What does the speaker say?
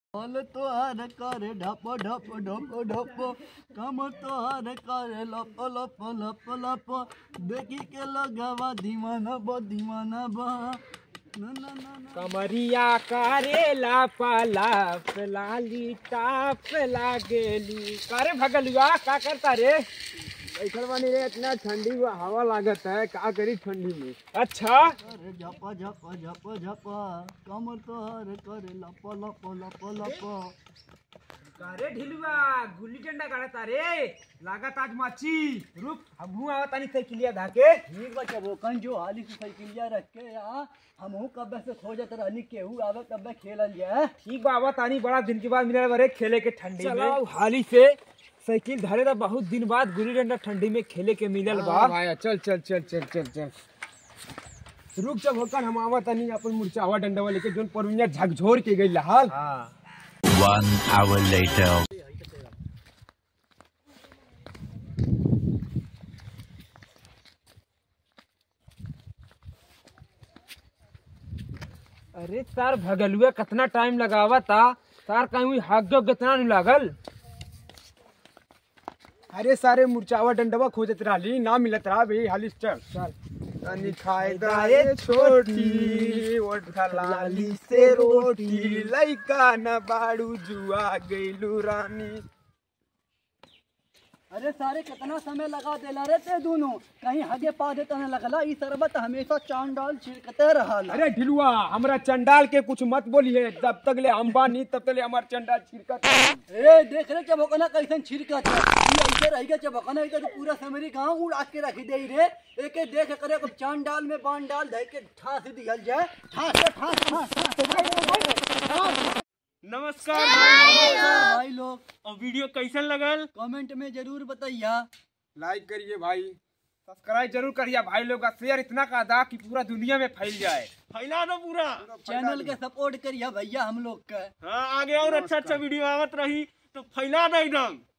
फल तोहार करे ढप ढप ढप ढप कम तोहार करे लप लप लप लप देखी के लगवा दीवाना बा दीवाना बा ना ना ना ना कमरिया करेला पालाप लाली टाप लागेली करे भगलुआ का करता रे बैठल बानी रे इतना ठंडी हुआ हवा लागत है का करी ठंडी में अच्छा करे झप झप झप झप कम तोहार करे लप लप लप लप करे ढिलुआ गुल्ली डंडा गाड़ता रे लागत आज माची रुक हमहू आवत तानी साइकिलिया धाके ठीक बा चबो कन जो हाली से साइकिलिया रख के यहाँ हमहू कब्बे से खोजत रहनी केहू आवे कब्बे खेलल जाए ठीक बा आवत तानी बड़ा दिन के बाद मिलल बरे खेले के ठंडी में चलो हाली से साइकिल धरे तो बहुत दिन बाद गुल्ली डंडा ठंडी में खेले के मिलल बा हाँ भाई चल चल चल चल चल चल रुक जब होकर हम आवत नहीं अपन मुरचावा डंडवा लेके जोन परमिया झकझोर के गई हाल हाँ One hour later. अरे सर भगलुआ कितना टाइम लगावा था सर कहीं हक जो कितना नहीं लागल अरे सारे मुरचावा डंडवा खोजत रही ना मिलत रहा भाई हाली चल चल तनी खाए दाए छोटी ओठ लाली से रोटी लइका न बाड़ू जुआ गइलू रानी अरे सारे कितना समय लगा देला रे ते दोनों कहीं हगे पा देता न लगला ई शरबत हमेशा चांद डाल छिड़कते रहल अरे ढिलुआ हमरा चंडाल के कुछ मत बोलिए जब तक ले अंबानी तब तक ले हमार चंडाल छिड़कत रही। ए देख रे चबकना कैसन छिड़कत है ई ऐसे रह गया चबकना इधर तो पूरा समरी गांव उड़ा के रख दे रे एके देख करे को चांद डाल में बांध डाल दे के ठास दिहल जाए ठास से ठास ठास ठास नमस्कार भाई लोग और वीडियो कैसन लगल कमेंट में जरूर बताइया लाइक करिए भाई सब्सक्राइब जरूर करिए भाई लोग का शेयर इतना का दा कि पूरा दुनिया में फैल जाए फैला दो पूरा चैनल के सपोर्ट करिया भैया हम लोग का हाँ आगे और अच्छा अच्छा वीडियो आवत रही तो फैला दे एकदम